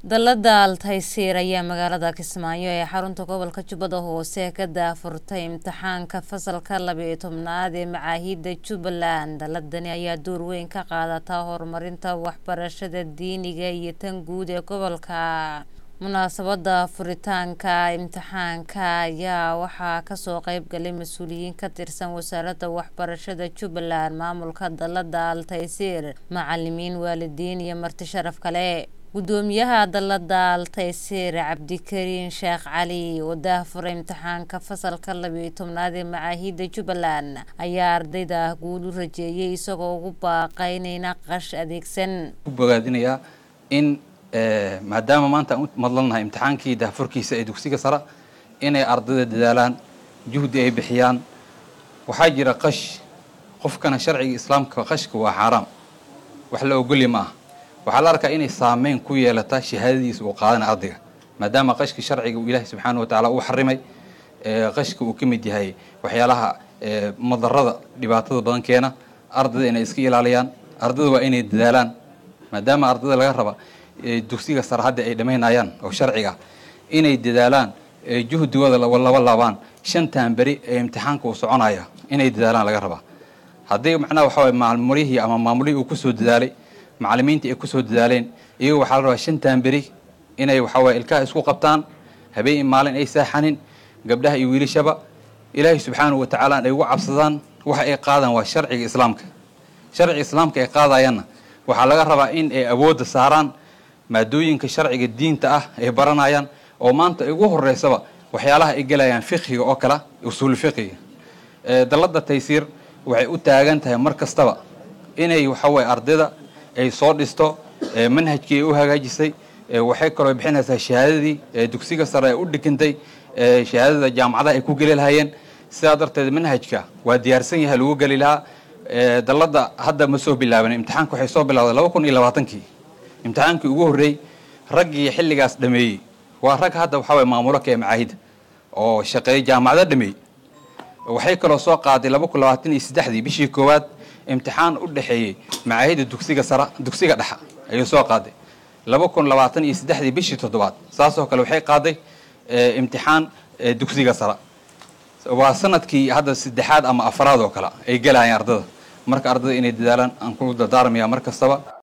Dallada Al-Taysiir ayaa magaalada Kismaayo ee xarunta gobolka Jubbada Hoose ka daahfurtay imtixaanka fasalka laba iyo tobnaad ee machaahidda Jubbaland. Dalladani ayaa door weyn ka qaadata horumarinta waxbarashada diiniga iyo tan guud ee gobolka. Munaasabadda furitaanka imtixaanka ayaa waxaa kasoo qayb galay mas'uuliyiin ka tirsan wasaaradda waxbarashada Jubbaland, maamulka dallada Al-Taysiir, macalimiin, waalidiin iyo marti sharaf kale. Gudoomiyaha dallada Al-Taysiir Cabdikariin Sheekh Cali oo daahfuray imtixaanka fasalka laba iyo tobnaad ee machaahidda Jubbaland ayaa ardayda guul u rajeeyay isagoo ugu baaqay inay naqash adeegsan. ku bogaadinayaa in maadaama maanta aan u madlannahay imtixaankii daahfurkiisa ee dugsiga sare inay ardayda dadaalaan juhdi ay bixiyaan waxaa jira qash qofkana sharciga islaamka qashka waa xaaraam wax la ogolya ma aha waxaa la arkaa inay saameyn ku yeelata shahaadadiisa uu qaadana ardayga maadaama qashka sharciga uu ilaahay subxaana wa tacaala uu xarimay qashka uu ka mid yahay waxyaalaha madarada dhibaatada badan keena ardayda inay iska ilaaliyaan ardayda waa inay dadaalaan maadaama ardayda laga raba dugsiga sare hadda ay dhammaynayaan oo sharciga inay dadaalaan juhdigooda laba laabaan shantan beri ee imtixaanka uu soconaya inay dadaalaan laga rabaa haddii macnaha waxa waye maalmurihii ama maamulihii uu kusoo dadaalay macalimiinta ay kusoo dadaaleen iyago waxaa la rabaa shantan beri inay waxawaye ilkaha isku qabtaan habeen maalin ay saaxanin gabdhaha iyo wiilashaba ilaahay subxaanahu wa tacaala ay ugu cabsadaan waxa ay qaadaan waa sharciga islaamka sharciga islaamka ay qaadayaanna waxaa laga rabaa in ay awoodda saaraan maadooyinka sharciga diinta ah ay baranayaan oo maanta ugu horeysaba waxyaalaha ay gelayaan fiqhiga oo kale usuul fiqhiga dallada taysiir waxay u taagan tahay mar kastaba inay waxaweye ardayda ay soo dhisto manhajkii ay u hagaajisay waxay kaloo bixinaysaa shahaadadii dugsiga sare ee u dhigantay shahaadada jaamacadaha ay ku geli lahayeen sidaa darteed manhajka waa diyaarsan yahay lagu geli lahaa dallada hadda ma soo bilaaban imtixaanka waxay soo bilawday laba kun iyo labaatankii imtixaankii ugu horreeyey raggii xilligaas dhameeyey waa rag hadda waxaway maamulo ka ee macaahidda oo shaqeeyay jaamacada dhameeyey waxay kaloo soo qaaday laba kun labaatan iyo saddexdii bishii koowaad imtixaan u dhexeeyey macaahidda dugsiga sara dugsiga dhexa ayuu soo qaaday laba kun labaatan iyo saddexdii bishii toddobaad saasoo kale waxay qaaday imtixaan dugsiga sara waa sanadkii hadda saddexaad ama afaraad oo kale ay gelayaan ardada marka ardada inay dadaalaan aan ku dardaarmaya mar kastaba